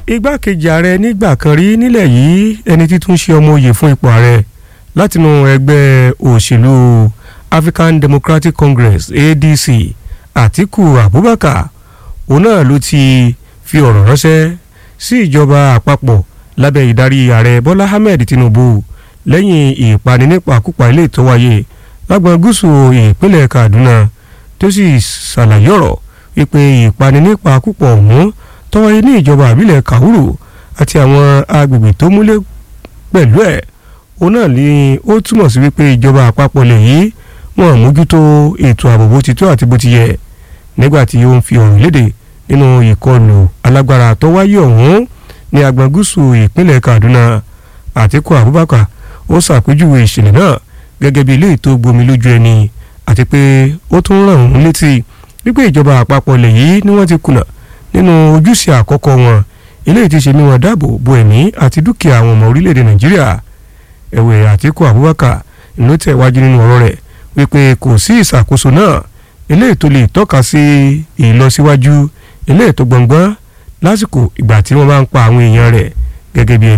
igbákejì ààrẹ nígbà kan rí nílẹ̀ yìí ẹni títún ṣe ọmọ oyè fún ipò ààrẹ látinú ẹgbẹ́ òṣèlú African Democratic Congress ADC Àtíkù Abubakar òun náà ló ti fi ọ̀rọ̀ ránṣẹ́ sí ìjọba àpapọ̀ lábẹ́ ìdarí ààrẹ Bọ́lá Ahmed Tinubu lẹ́yìn ìpani nípakúpa ilé tó wáyé lágbọn gúúsù ìpínlẹ̀ Kaduna tó sì ṣàlàyé ọ̀rọ̀ wípé ìpani nípakúpa ọ̀hún tó wáyé ní ìjọba àbílẹ̀ Kahuru àti àwọn agbègbè tó múlẹ̀ pẹ̀lú ẹ̀ òun náà ni ó túmọ̀ sí wípé ìjọba àpapọ̀ lè yí wọn mójútó ètò ààbò bó ti tó àti bó ti yẹ nígbà tí ó ń fi ọ̀rọ̀ léde nínú ìkọlù alágbára tó wáyé ọ̀hún ní agbọn gúúsù ìpínlẹ̀ Kaduna Àtíkù Abubakar ó ṣàpèjúwe ìṣẹ̀lẹ̀ náà gẹ́gẹ́ bí ilé ètò gbomi lójú ẹni àti pé ó tún ràn òun létí wípé ìjọba àpapọ̀ lè yí ni wọ́n ti kùnà nínú ojúṣe àkọ́kọ́ wọn eléyìí ti ṣe ní wọn dáàbò bo ẹ̀mí àti dúkìá àwọn ọmọ orílẹ̀-èdè Nàìjíríà ẹ̀wẹ̀ Àtíkù Abubakar ló tẹ̀wájú nínú ọ̀rọ̀ rẹ̀ wípé kò sí ìṣàkóso náà eléyìí tó lè tọ́ka sí ìlọsíwájú eléyìí tó gbọ̀ngbọ́n lásìkò ìgbà tí wọ́n bá ń pa àwọn èèyàn rẹ̀ gẹ́gẹ́ bí